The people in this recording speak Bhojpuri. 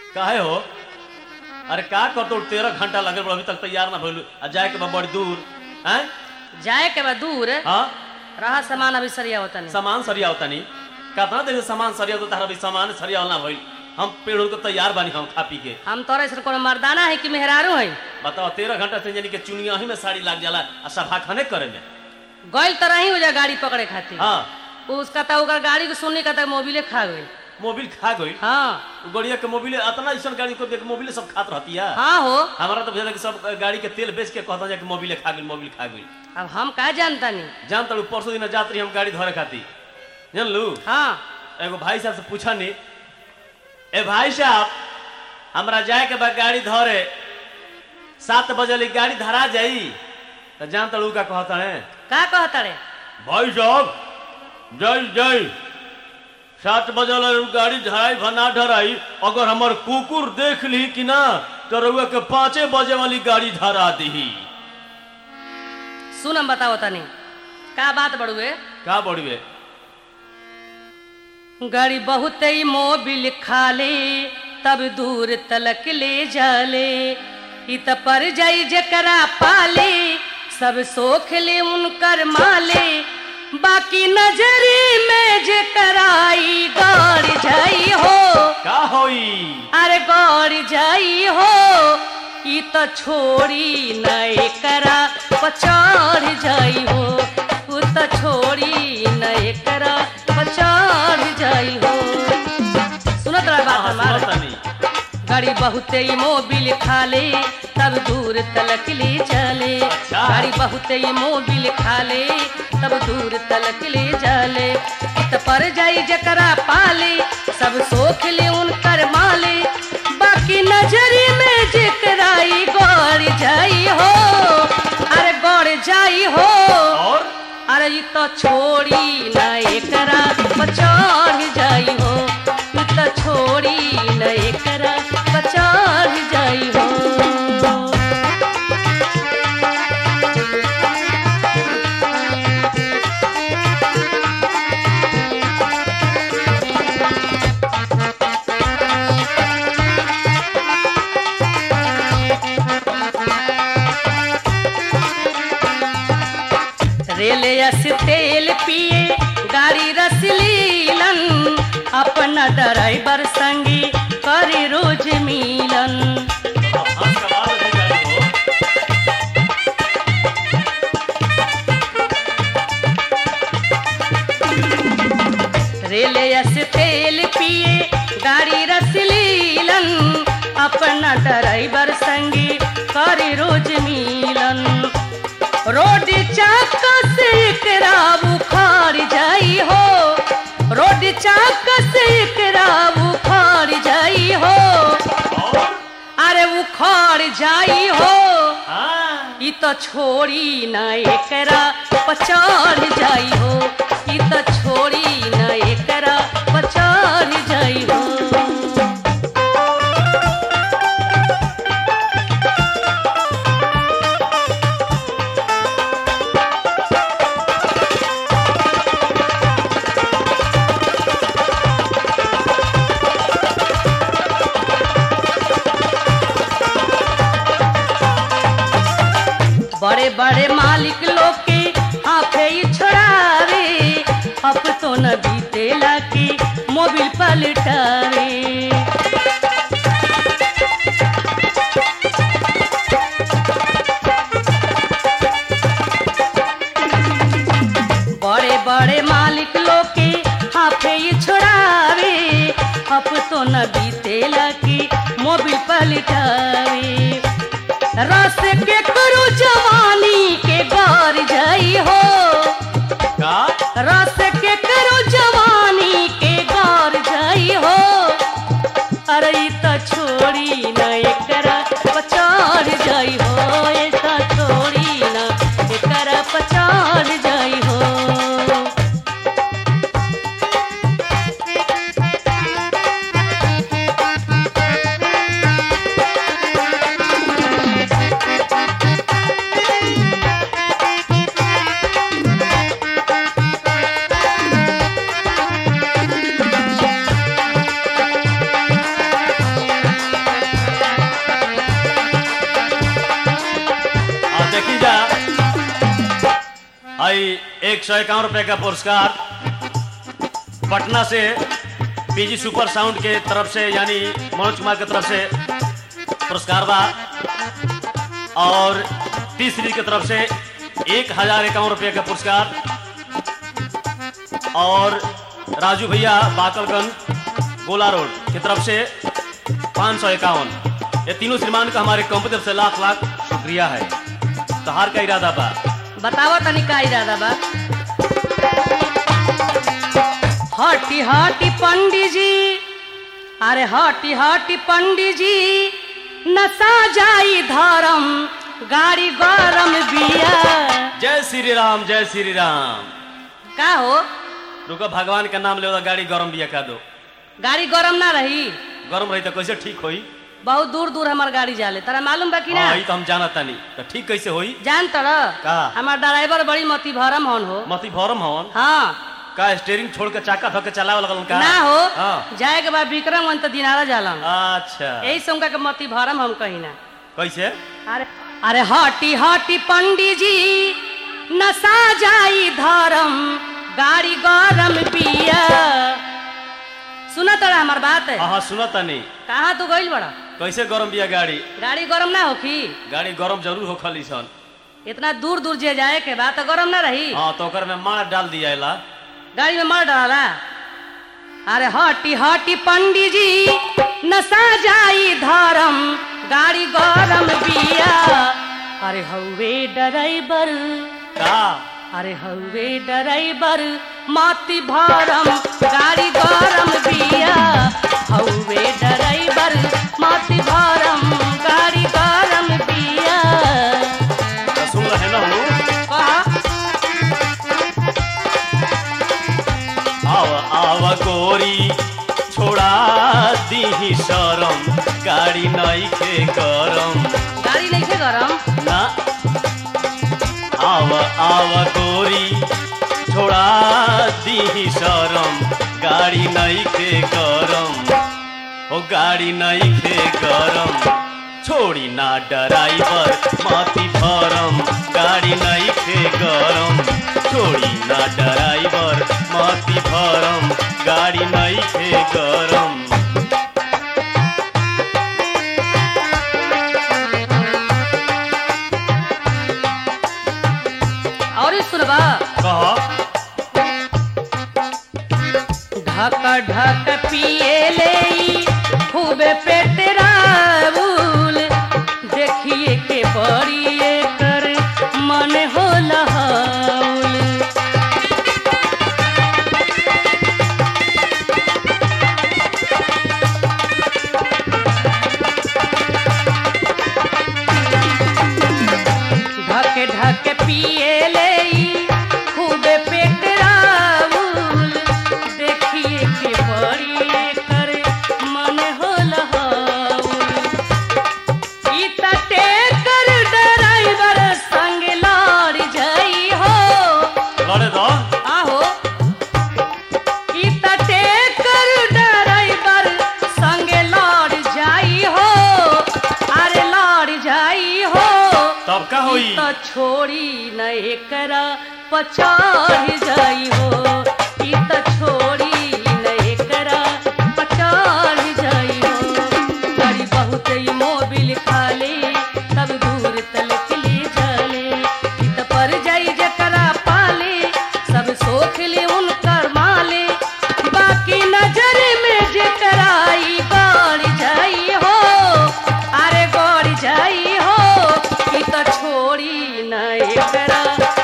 काहे हो अरे का करतो तेरह घंटा लगल बा, अभी तक तैयार ना भइलू आ जाए के बा बड़ी दूर हैं जाए के बा दूर हाँ रहा सामान अभी सरिया होता नहीं सामान सरिया होता नहीं कितना देर से सामान सरिया होता तारा अभी सामान सरिया ना भइल हम पेड़ को तैयार बानी हम खा पी के हम तोरा ऐसा कोनो मर्दाना है कि मेहरारू है बताओ तेरह घंटा से यानी कि चुनिया ही में साड़ी लाग जाला आ सफा खाने करे में गइल तो रही हो जा गाड़ी पकड़े खातिर हाँ उसका तो ओकर गाड़ी को सुनने का तक मोबिले खा गई मोबिल खा गई हाँ गड़िया के मोबिल इतना ऐसा गाड़ी को देख मोबिल सब खात रहती है हाँ हो हमारा तो भेजा कि सब गाड़ी के तेल बेच के कहता जाके मोबिल खा गई मोबिल खा गई अब हम का जानता नहीं जान तड़ू परसों दिन जात रही हम गाड़ी धरे खाती जान लू हाँ एगो भाई साहब से पूछा नहीं ए भाई साहब हमरा जाए के बाद गाड़ी धरे सात बजे ली गाड़ी धरा जाई तो जान तड़ू का कहता है का कहता रे भाई साहब जय जय सात बजे ला गाड़ी धराई भना धराई अगर हमार कुकुर देख ली कि ना तो रउआ के पाँचे बजे वाली गाड़ी धरा दी सुन हम बताओ तनी का बात बड़ुए का बड़ुए गाड़ी बहुत ही मोबिल खाले तब दूर तलक ले जाले इत पर जाई जकरा पाले सब सोख ले उनकर माले बाकी नजरी में जकराई गौर जाई हो का होई अरे गौर जाई हो ई तो छोड़ी नए करा पचार जाई हो उ तो छोड़ी नए करा पचार जाई हो सुनत रहा बात हाँ, हमार सुनता नहीं गाड़ी बहुते ही मोबिल खाले तब दूर तलक ले चले अच्छा। गाड़ी बहुते ही मोबिल खाले तब दूर तलक ले जाले इत पर जाई जकरा पाले सब सोख ले उनकर माले बाकी नजरी में जकराई गौर जाई हो अरे गौर जाई हो और अरे ई तो छोड़ी ना एकरा पचार जाई हो ई तो छोड़ी ना एकरा पचार जाई हो रेल यस तेल पिए गाड़ी रस लीलन अपना ड्राइवर संगी करी रोज मिलन हाँ, का बात है गाड़ी हो। रेल यस तेल पिए गाड़ी रस लीलन अपना ड्राइवर संगी करी रोज मिलन रोड चाक से एकरा बुखार जाई हो रोड चाक से एकरा बुखार जाई हो और अरे उखाड़ जाई हो हाँ ई तो छोड़ी ना एकरा पचार जाई हो ई तो छोड़ी ना एकरा पचार जाई हो बड़े बड़े मालिक लोग के हाथे ही छोड़ावे अब तो न बीतेला की मोबिल पलटावे बड़े बड़े मालिक लोग के हाथे ही छोड़ावे अब तो न बीतेला की मोबिल पलटावे रस के करू जवानी के गौर जाई हो का रस के करू जवानी के गौर जाई हो अरे ई तो छोड़ी न एकरा पचार जाई हो ऐसा छोड़ी न एकरा पचार जाई हो एक सौ इक्यावन रुपये का पुरस्कार पटना से पीजी सुपर साउंड के तरफ से यानी मनोज कुमार के तरफ से पुरस्कार बा और तीसरी की तरफ से एक हजार इक्यावन रुपये का पुरस्कार और राजू भैया बाकलगंज गोला रोड की तरफ से पाँच सौ इक्यावन ये तीनों श्रीमान का हमारे कंपनी तरफ से लाख लाख शुक्रिया है तो हार का इरादा बा बतावा तनी का इरादा बा हटी हटी पंडित जी अरे हटी हटी पंडित जी नशा जाई धर्म गाड़ी गरम बिया जय श्री राम जय श्री राम का हो रुको भगवान का नाम ले गाड़ी गरम बिया का दो गाड़ी गरम ना रही गरम रही तो कैसे ठीक होई बहुत दूर दूर हमार गाड़ी जाले तारा मालूम बा कि ना हाँ ई तो हम जानत तानी तो ठीक कैसे होई जान तर का? हमार ड्राइवर बड़ी मती भरम हन हो मती भरम हवन हाँ का स्टेयरिंग छोड़ के चाका धो के चलावे लगल का ना हो हाँ जाए के बाद विक्रम वन तो दिनारा जालन अच्छा यही से उनका के मती भरम हम कही ना कैसे अरे अरे हटी हटी पंडित जी नशा जाई धर्म गाड़ी गरम बिया सुना तड़ा हमार बात हाँ हाँ सुनत तानी कहाँ तू गइल बड़ा कैसे गरम बिया गाड़ी गाड़ी गरम ना होखी गाड़ी गरम जरूर हो खली सन इतना दूर दूर जे जाए के बाद तो गरम ना रही हाँ तो ओकर में मार डाल दिया ला गाड़ी में मर डाला अरे हटी हटी पंडित जी नशा जाई धर्म गाड़ी गरम बिया अरे हौवे ड्राइवर का अरे हौवे ड्राइवर माती भरम गाड़ी गरम बिया हौवे ड्राइवर माती भरम गाड़ी गरम बिया तो सुन रहे ना हम कहा आव आव गोरी छोड़ा दी शरम गाड़ी नहीं के गरम गाड़ी नहीं थे गरम ना आव आव गोरी छोड़ा दी शरम गाड़ी नहीं के गरम ओ गाड़ी नहीं के गरम छोड़ी ना ड्राइवर माती भरम गाड़ी नहीं के गरम छोड़ी ना ड्राइवर माती भरम गाड़ी नहीं के गरम और ई सुनबा कह ढक ढक पिए ले ई खूबे पेट राउल देखिए के बड़ी कर मन हो लहाउल ढक ढक पिए ले ई खूबे पेट राउल देखिए के बड़ी कर मन हो लहाउल ई तटे कर ड्राइवर संग लड़ जाई हो लड़े दो आहो ई तटे कर ड्राइवर संग लड़ जाई हो अरे लड़ जाई हो तब का होई ई त छोड़ी न एकरा पछाड़ जाई हो ई त छोड़ी न एकरा पछाड़ जाई हो गाड़ी बहुत ही मोबिल खाले तब दूर तलक ले जाले ई त पर जाई जकरा पाले सब सोख ले उनकर माले बाकी नजर में जकरा ई गड़ जाई हो अरे गड़ जाई हो ई त छोड़ी न एकरा